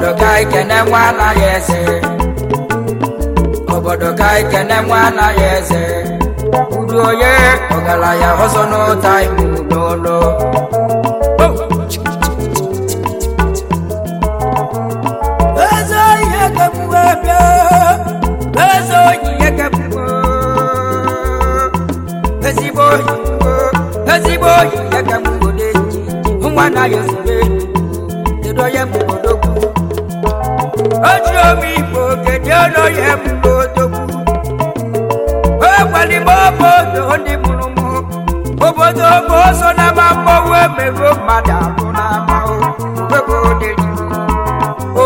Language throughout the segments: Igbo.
obodo ka anyị kene nwa anaghị eze obodo ka anyị kene nwa anaghị eze uru onye ọgaranya ọzọ n'ụta imu n'ụlọ eze ihe kemgbe bịa eze oyi ihe kemgbe ezigbo oyi ezigbo oyi ihe kemgbe n'eji nwa anaghị ezigbo enyi kedu onye bụ odogwu oji omi igbo kedu onye bụ odogwu egwalime obodo ndị mụrụ mụ obodo bụ ọsọ na ama mmọnwụ emerụ mmadụ ahụ na ama ebe oderi o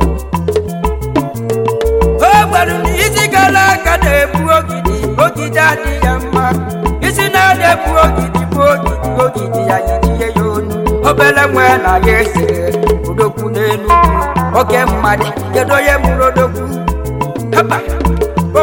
gwara m isi gara aga na-ebu ogidi ogidi adịghị ya mma isi na-ada ebu ogidi bụ ogidi ogidi ya yirie ya onu obere nwe na ya ese odogwu n'enugwu oke mmadụ kedu onye mụrụ odogwu haba o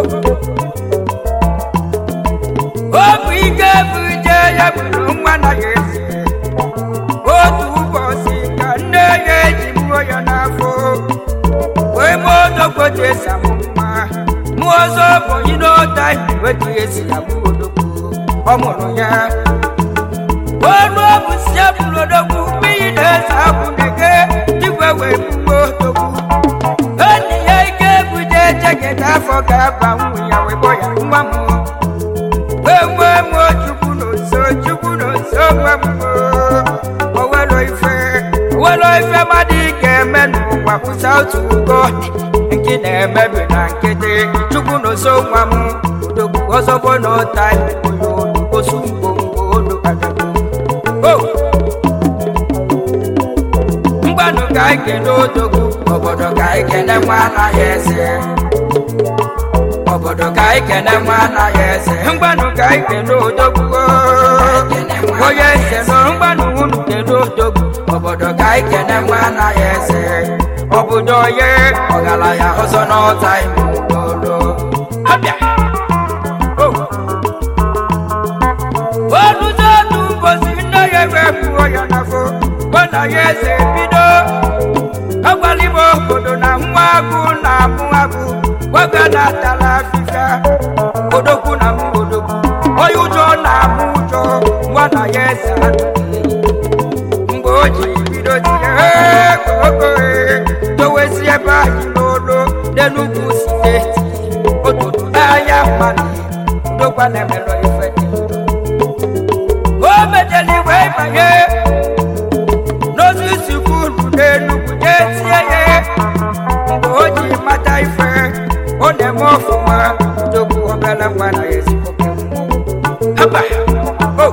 ọ bụ ike buje ya bụrụ nwa na ya eze otu ụbọchị ka nne ya eji mụọ ya n'afọ wee mụọ odogwu ji esi amụ mma mụọ ọzọ bụ ịnọta wetu esi amụ odogwu ọ mụrụ ya ọnụ ọbụ si ya bụrụ odogwu mmiri na-ese abụ nege igwe wee mụọ odogwu enyi ya ike buje jeketa afọ ga-aba nwunye ya wee kpọ ya nwa mụọ enwe m chukwu n'oso chukwu n'oso nwe m owelo ife owelo ife mmadụ ga-eme n'ụwa kwụsa otu ugo nke na-emebi na nkịtị chukwu n'oso nwa m odogwu ọzọbo n'ụta osu ngwongwo olu agago mgbanụ ka anyị kene odogwu obodo ka anyị kene nwa anaghị eze obodo ka anyị kene nwa anaghị eze mgbanụ ka anyị kene odogwu onye eze nọ mgbanụ unu kene odogwu obodo ka anyị kene nwa anaghị eze obodo onye ọgaranya ọzọ n'ọta ime ụlọ abịa onuzo otu ụbọchị nne ya ewepụọ ya n'afọ gbana ya eze bido agwalime obodo na nwa agụ na-amụ agụ gwaga na atala afịfịa odogwu na mụ odogwu onye ụjọ na-amụ ụjọ nwa na ya eze adịghị mgbe o ji bido tinye ogo dowezi ebe anyị n'olu n'enugwu steeti otutu n'anya mmadụ odogwa na-emelọ ife dị o mejeli wee banye n'osisi kwuru n'enugwu nye tie ya mgbe o ji mata ife ọ na-eme ọfụma odogwu obere nwa na ezigbo haba o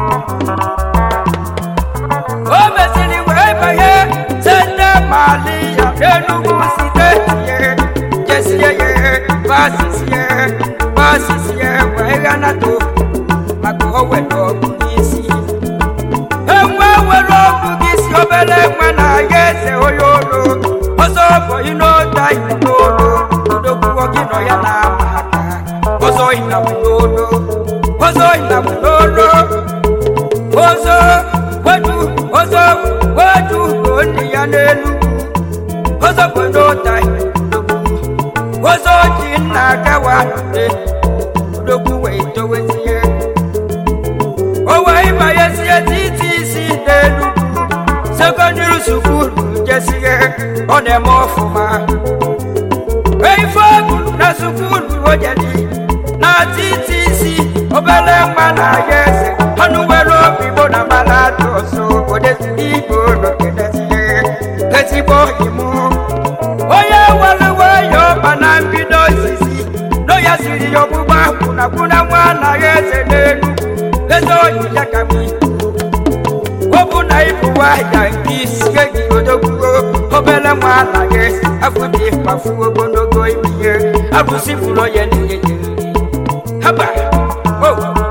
o mesịrị wee banye sende mali ya n'enugwu steeti ya jesie ya basisie basisie wee ghanata maka o were ọgụ n'isi enwe were ọgụ gị si obere nwa na ya eze onye olu ọzọ bọyị n'ota ibu n'olu odogwuo gị nọ ya na-ama aka ọzọ ịnabụ n'olu ọzọ ịnabụ n'olu ọzọ wetu ọzọ wetu onye ya n'elu ọzọ bụ n'ota ọzọ ji nna agawa odogwu wee towezie o wee banyezie titi isi n'elu sekọndịrị sukulu jesie ọ na-eme ọfụma ife ọgụrụ na sukulu ojedi na titi isi obere mma na ya eze ọnụ nwere obi igbo na mara atụ ọsọ odeziri igbo n'ogedezie ezigbo imu onye were nwayọ ọba na mbido osisi no ya siri ya ọgbụgba kwụnakwụna nwa anaghị eze n'elu eze oyi ya ka m ọ bụ na ịbụwa ya nke isi gị odogwugo obere nwa anaghị afọ dị mkpafu ogologo ibihe abụsị fụrụ onye niile haba o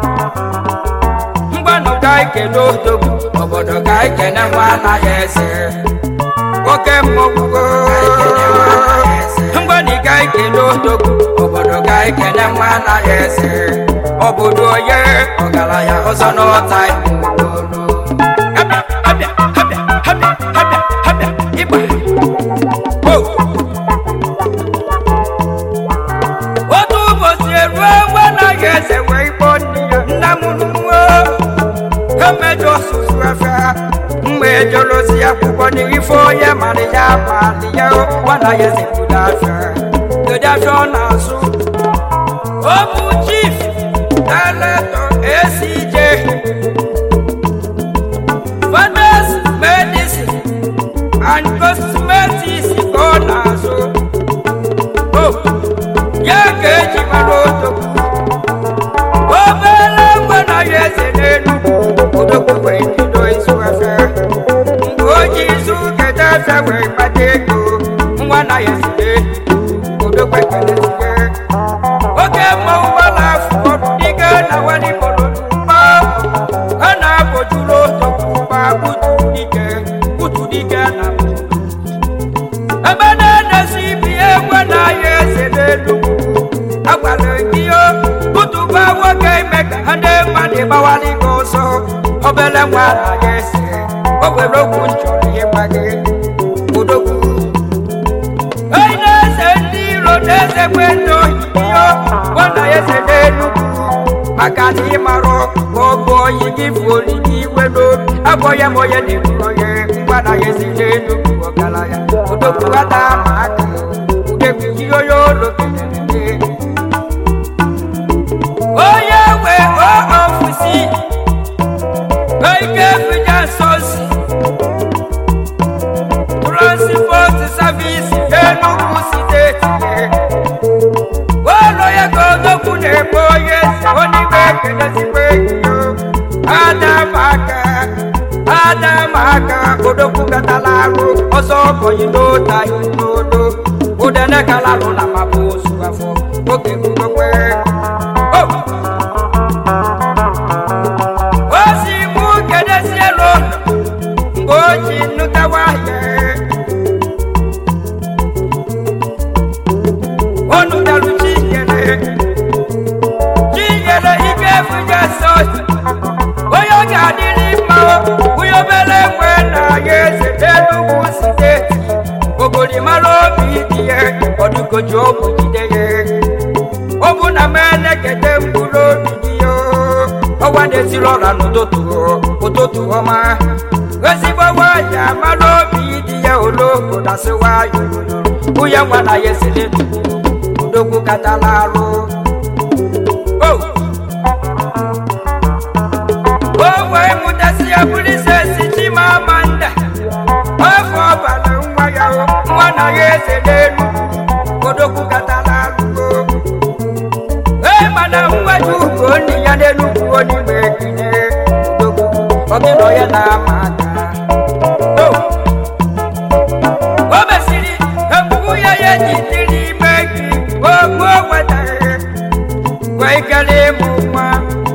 mgbanụ ka anyị kene odogwu obodo ka anyị kene nwa anaghị eze oke mmọgwugo mgbanị ka anyị kene odogwu obodo ka anyị kene nwa anaghị eze obodo onye ọgaranya ọzọ n'ọta ịbụ wani ifo ya mari ya mari ya o wana ya si kudafia kudafia ọ na-asụ ọ bụ chief director ACJ fathers medicine and cosmetics ka ọ na-asụ o ya ka eji mara odogwu obere ngwa na ya eze n'elu odogwu wee bido izu efe mgbe o ji izu keta efe wee kpata ego ngwa na ya eze n'elu odogwu ekelezige oge mmanwụ gbara afọ dịga na walibolo mma ha na-abọjuru odogwu ma butu dike butu dike na ebe na-edesi ibi egwe na ya eze n'elu agwara gị o kụtụba nwoke ime ka ha ndị mmadụ gbawara gị ọsọ obere nwa na ya ese o were okwu nchọrọ ịgba gị odogwu onye na-eze ndị iro na-ezekwe ndị ohiyo nwana ya eze n'enugwu maka na ịmarụ ma ọ bụ oyi gị bụ olili iwe n'obi abụọ ya ma onye na-eburo ya ngwa na ya eze n'enugwu ọgaranya odogwu ghata ma aka udegwu ji onye olo kelere gị onye nwe ofisi ike fija sosi transport service Enugu steeti ụlọ ya ka odogwu na-eme onye si onime ekelezigbo enyo adamaka adamaka odogwu gatala arụ ọzọ bọyị n'otaghị n'odo udene kalalụ na mabụ osu afọ oge gbugokwe Oh! o si mụ kedezie n'ụlọ mgbe o ji nụtawa ya onu dalu chinyere chinyere ike efuja sọsi onye ọ ga-adịrị mma onye obere nwe na ya eze n'enugwu steeti obodo mara obi dị ya ọdụgoji ọgwụ jide ya ọ bụ na m elekete mkpụrụ obi gị yo ọwa na-esiri ọra n'ụtụtụ ụtụtụ ọma ezigbo nwanyị amara obi dị ya olobo na sịwayo nwunye nwa na ya esiri udogwu katala arụ o o wee mụtasị ya bụrụ ise si chimamanda afọ ọbara nwa ya o, nwa na ya eze n'elu odogwu katala arụ ee mana mweju ugo nne ya n'enugwu onime ekinye odogwu ọgịnọ ya na-ama aka o o mesiri ebubu ya ya ji dị n'ime gị ogbo wetara wee kele ịmụ nwa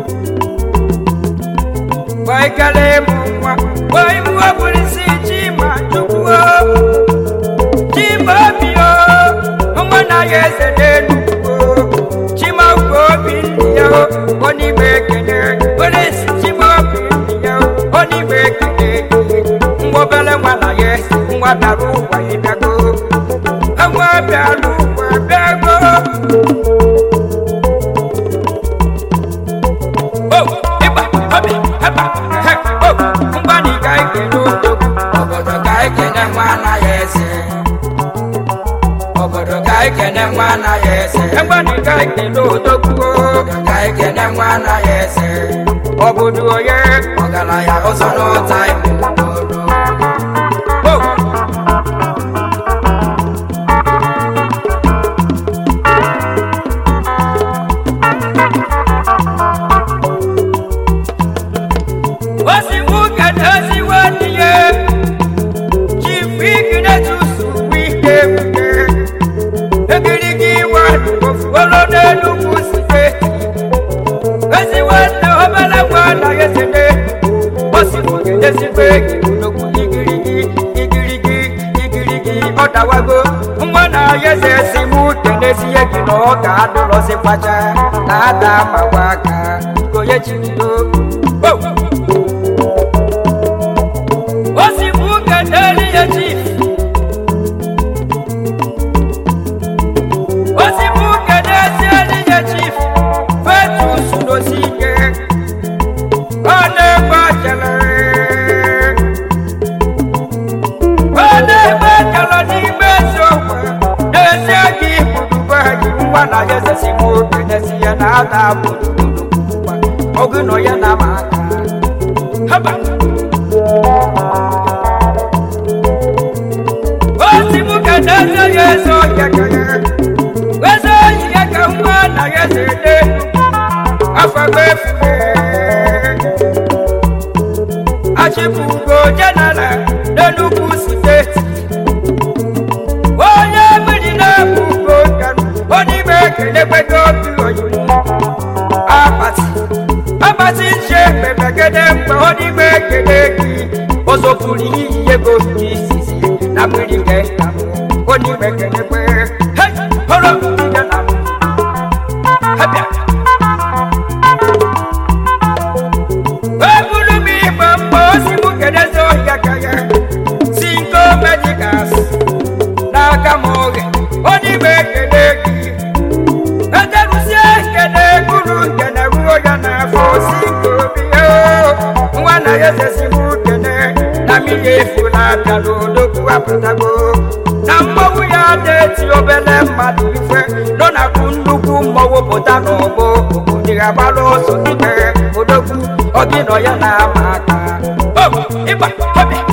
wee kele ịmụ nwa wee mụọ bụrụsi chima chukwu chima obi o nwa na ya eze n'enugwu chima ugwu obi nne ya o onime ekele bụrụsi chima obi nne ya o onime ekele nwa obere nwa na ya eze nwa bịara ụwa ịbịago nwa bịara ụwa bịago Oh, ịgba obi ịgba he oh mgbani ga ekele odogwu obodo ga ekele nwa anaghị eze obodo ga ekele nwa anaghị eze mgbani ga ekele odogwu obodo ga ekele nwa anaghị eze obodo onye ọgaranya ọzọ n'ụta ime obodo oh osigbu kedoziwe n'ihe chifiknetusu wike wike egirigi iwe ofuolo n'enugwu steeti ezigbo nne obere nwa anaghị esene osigbu kedezigbo egi nnukwu igirigi igirigi igirigi ọ dawago nwa na ya eze si mụ kenezie gị na ọ ga-adụrọzikwacha na ada magwa aka gonye chibido oh! osigbu kedeli ya chief osigbu kedezieli ya chief fetus n'osike ọ na-egbe ajele nwa na ya ezesi m okenesi ya na ada abụrụ ọgụ nọ ya na ma aka haba osi m ka na-eze ya eze ọhịa ka ya eze ọhịa ka nwa na ya eze ede afọ efu achịpụgo jenara n'enugwu steeti onye mmiri na-ebu ugo nkanụ onime ekelekwedo obi oyibo akpati akpati nche mebegede mgbe onime ekele gị ozopụrụ iyi ego gị isisi na mmiri nke nna m onime ekelekwe hei họrọ mmiri na m hebịa ebulu m igbe mgbe osi m kedezi ohia ka ya si nko medikas n'aka m oge onime ekele gị ederuzie ekele guru nkene ruo ya n'afọ si nke obi o nwa na ya ezesi m ukene na mmiri efu na-abịa n'odogwu apụtago na mmọnwụ ya na-eti obele mmadụ ife nọ na kwu nnukwu mmọnwụ pụta n'ọgbọ obodo agbara ọsọ n'ime odogwu ọgị nọ ya na-ama aka O, ịgba ọbịa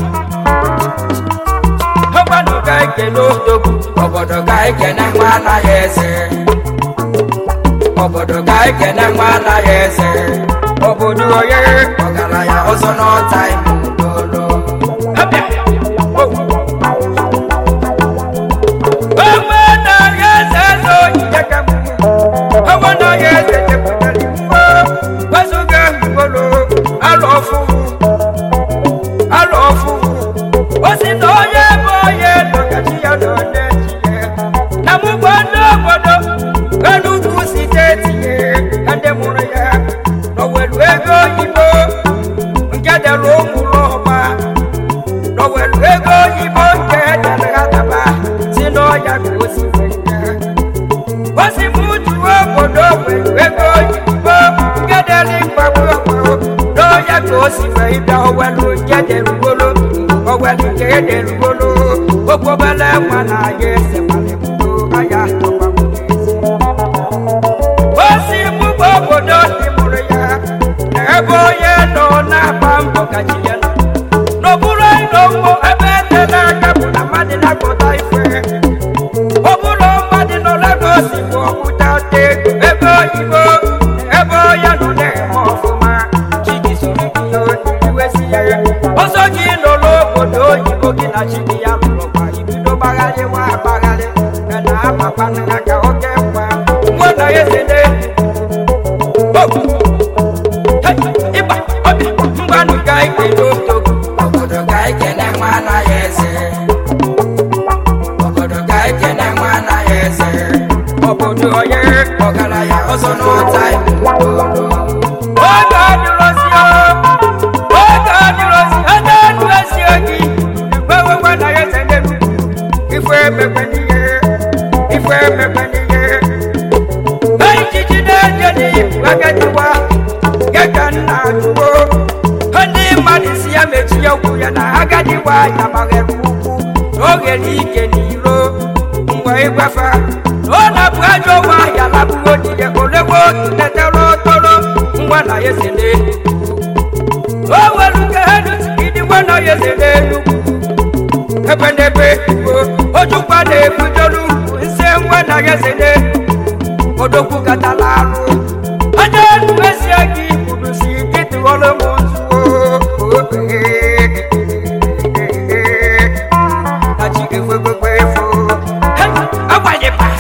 ọgbanụ ga ekele odogwu obodo ga ekene nwa anaghị eze obodo ga ekene nwa anaghị eze obodo onye ọgaranya ọzọ n'ọta ime ụlọ Ọmọ anaghị eze eze onyinye ka m ọmọ anaghị eze chepụtara iwu wezụga ngwolo alụ ọfụ alụ ọfụ o si na onye bụ onye nọgachi ya nọ na-echi ya na mụgbo ndị obodo enugwu steeti ya ndị mụrụ ya n'owelu ego oyibo nke dere ụmụrụ ọma n'owelu ego oyibo nke dere ha daba si n'ọya ka o si wee ya o si m juo obodo welu ego oyibo nke dere mgbagbu ọgbaro n'ọya ka o si wee bịa owelu nke dere ugolo owelu nke dere ugolo okwobele nwa na ya ese malịbudo aya ọgbanwe n'ezi osi mụgbe obodo dị mụrụ ya na ebe onye nọ na-agba mbọ ka chi ya nọ n'okpuru ịnọ ụgbọ ebe etela aka bụ na mmadụ na-akpọta ife ọ bụrụ mmadụ nọ Lagos bụ ọkpụta ego ebe oyibo ebe onye nọ na-eme ọfụma chi gị soro gị iwesi ya ọsọ gị nọ n'obodo oyibo gị na chi gị ya lụrụkwa ibido gbagharịwa agbagharị na na-amakwana ka oke mgba nwa na ya esede ịgba ọbịa mgbanụ ga ekele otogo obodo ga ekele nwa anaghị eze obodo ga ekele nwa anaghị eze obodo onye ọgaranya ọzọ n'ụta oge adịrozi oge adịrozi ebe enu ezi ogi ekwewe nwa na ya eze n'elu ife emekwe n'ihe ife emekwe n'ihe ejiji na-eje n'ihu agadiwa ya ka nna ajụwo ndị mmadụ si ya mechie okwu ya na agadiwa ya gbaghere ukwu n'oghere ike n'iro mgbe ịgwafa ọ na-abụ ajọ nwa ahịa labụgo dide olewo letara ọtọrọ ngwa na ya ese n'elu o nwere nke ha dụsigidi ngwa na ya ese n'elu ebe n'ebe ebubo ojukwa na-ebujolu nse ngwa na ya ese n'elu odogwu katala arụ onye enu ezie gị kwuru si gị tụọrọ m nzuo na chi ga-ekwekwekwe efu agbanyekwa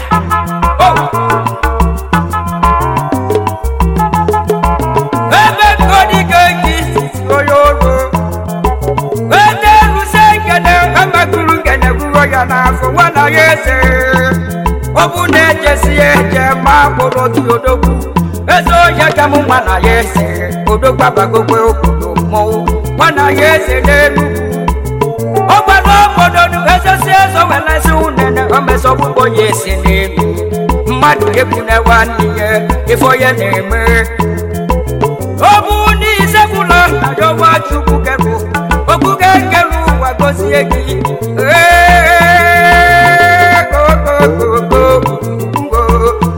ebe kodigo gị sisi onye ọrụ ede rụzie ngene emekuru ngene ruo ya n'afọ nwa na ya eze ọ bụ na ejesi ya eje ma kpụrụ otu odogwu eze onye ka m nwa na ya eze odogwu abagokwe obodo mmọnwụ nwa na ya eze n'elu ọ gbara obodo nu ezesi ezo welesi unene omesọgbugbo ya esi n'elu mmadụ ekwune nwanne ya ife onye na-eme ọ bụ n'ise bụlọ na yọwa chukwu kebụ okpuke nkere ụwa gozie gị Ee, go, go, go, go, go.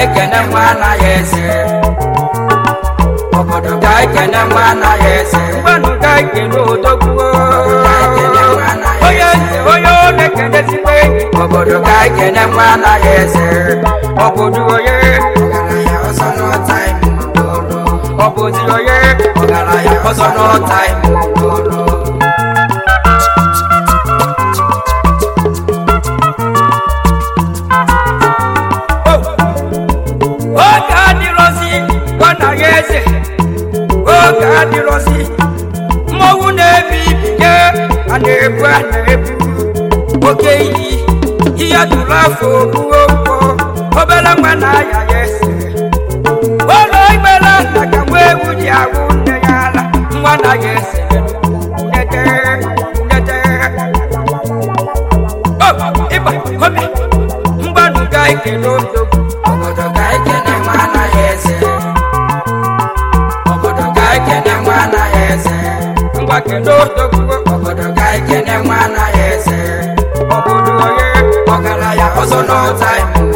ekene nwa anaghị eze obodo ga ekene nwa anaghị eze mgbanụ ga ekene odogwuo onye eze onye ọ na-ekenezikwa obodo ga ekene nwa anaghị eze obodo onye ọbụzi onye ọgaranya ọzọ n'ọta oge adịrọzi gbanaghị eze oge adịrọzi mmọnwụ na-ebi ibike a na-ebu a na-ebu oke iyi ihe tụrụ afọ ogbuo mkpọ obere nwa na-aya ya ese ụlọ ikpere nna ka nwa ewu ji agwụ nne ya ala nwa na ya ese nete nete o ịba obi mgbanụ ga ekele odogwu obodo ga ekele nwa anaghị eze obodo ga ekele nwa anaghị eze ngwa kele odogwu obodo ga ekele nwa anaghị eze obodo onye ọgaranya ọzọ n'ọta ime